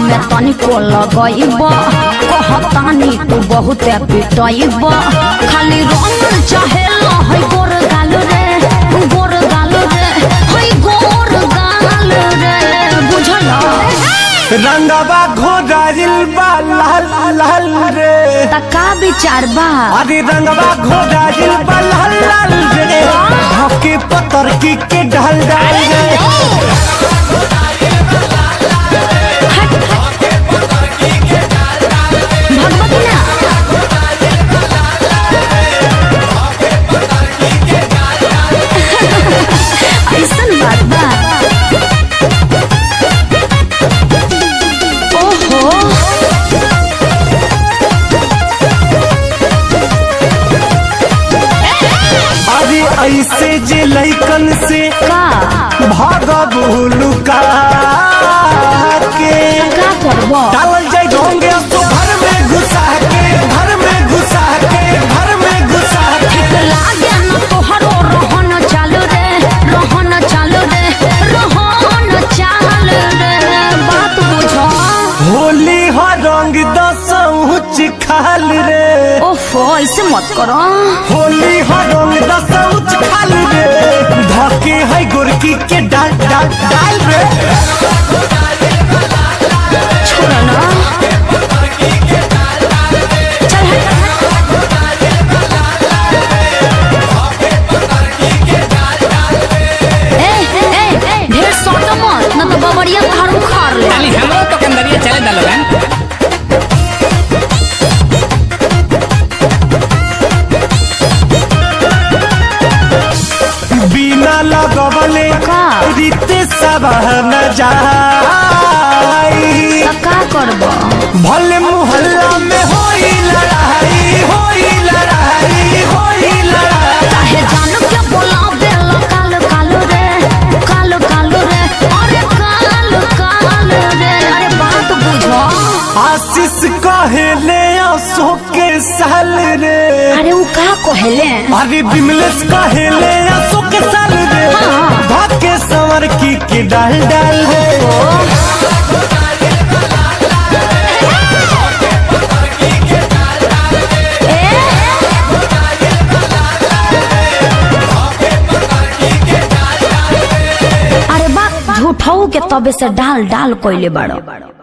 में तनिको लगइब कहतानी तू बहुत पिटइब खाली रंग चाहेला है गोर गाल रे गोर गाल रे है गोर गाल रे बुझल रंगवा घोड़ाइल बा लाल लाल रे त का विचार बा अरे रंगवा घोड़ाइल बा लाल लाल रे धके पतर की के ढल डाल रे भगवती ना ऐसन बात बा ओहो अरे ऐसे जे लैकन से का भाग भूलुका के का करबो डालल जाए ढोंगे तो घर में घुसा के घर में घुसा के घर में घुसा के लागे न तोहरो रहन चालू रे रहन चालू रे रहन चालू रे बात बुझो होली हो रंग दसौच खाल रे ओफो ऐसे मत करो होली हो रंग दसौच खाल रे धके है गोरकी के डाल डाल डाल रे छोड़ो ना चल हट ए ए ए ढेर सोटो मत न तो बबरिया घर उखाड़ ले खाली हमरो तो कंदरिया चले दा लोगन बिना लगवले का? रीते सब न जाई त का करबो भले मोहल्ला में होई लड़ाई होई लड़ाई होई लड़ाई काहे जानू के बोलावे ला काल काल रे काल काल रे अरे काल काल रे अरे बात बुझो आशीष कहेले आंसू के साल रे अरे उ का कहले अरे बिमलेश कहेले आंसू के साल रे हाँ। भाग्य संवर की के डाल डाल रे अरे बा झूठाऊ के तबे से डाल डाल कोइले बाड़ो